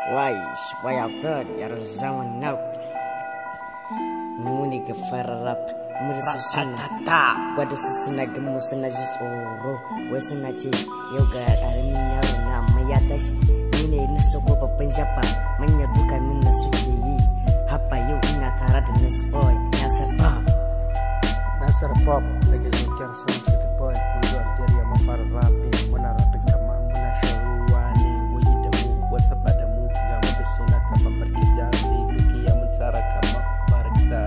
Wais, bayaptar yar zaman now. Muni ga fararrap, musu su suna wadda su suna ga mu suna ji tsoro wai suna ce yau ga ƙaramin yaro na amma ya tashi ni ne na sako babban shafa manya duka min na suke yi haba yau ina tare da nas boy nasar pop Nasar Pop daga jikin Sam City Boy mun zo Algeria mun fara rapping muna rapping kamar muna shan ruwa ne wayi da mu what's up da mu ga mu da suna kamar barki jasi dukiya mun tsara kamar barkta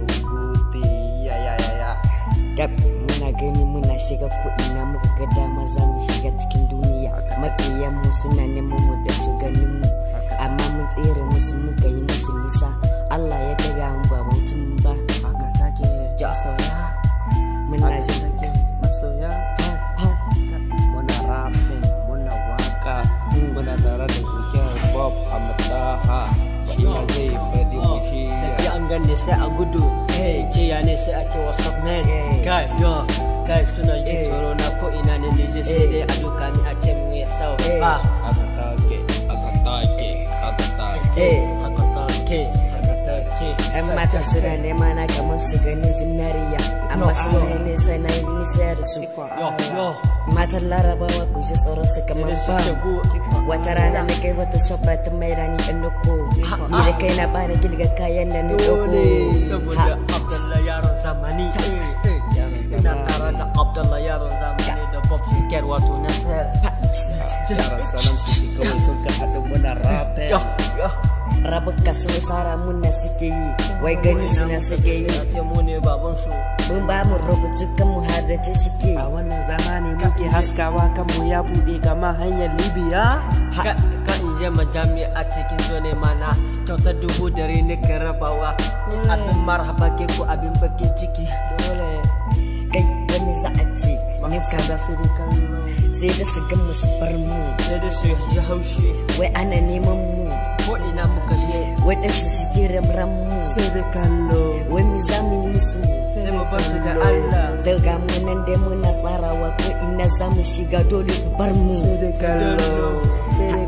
dogote ya ya ya ya Gab muna gani muna shiga ko'ina muka ga dama za mu shiga cikin duniya makiyan mu suna neman mu da su ganin mu amma mun tsere musu muka yi musu nisa Allah ya daga mu ba mutum ba haka take ja sauya muna haka jin take masoya ha muna rapping muna waka muna tare da jikin Bob Hamadaha shi ma zai fadi mu shi tafi an ganne sai a gudu sai in ce ya ne sai a ce what's up man Eh. kai yo kai suna jin Eh. tsoro na ko ina ne nije sai dai a duka mi a ce min ya sau Eh. ba aka take aka take aka take eh haka ta ke aka take yan mata suna nema na kamar su gani zinariya amma suna yi nisa na yi nisa da su yo yo matan larabawa ku ji tsoron su kamar sai da ba suke gu wata rana na kai wata shopra ta mai rani ɗan doko ni da kai na bani gilga kayan da ni doko saboda abdallah yaron zamani eh, eh. ina tare da abdallah yaron zamani da bob shikar wato na sayar yaran salam su kawai sun ka haɗu muna rapping yo yo rabuka sun tsara muna suke yi wai gani suna suke yi a ce mu ne baban su mun ba mu rubutu kan mu har da ce suke a wannan zamani muke haskawa kanmu ya buɗe kama hanyar libya ka ka in je majami a cikin zone mana kyautar dubu dare ne ka rabawa abin marhaba ke ko abin bakin ciki dole kai wani za a ce ni ka kan da sai dai kallo sai da su ga mu su bar mu sai da su ji haushi wai ana neman mu ko ina muka je waɗansu su tira ran mu sai dai kallo wai mi za mu yi musu sai mu bar su da Allah daga mu nan dai muna tsarawa ko ina za mu shiga dole ku bar mu sai dai kallo sai dai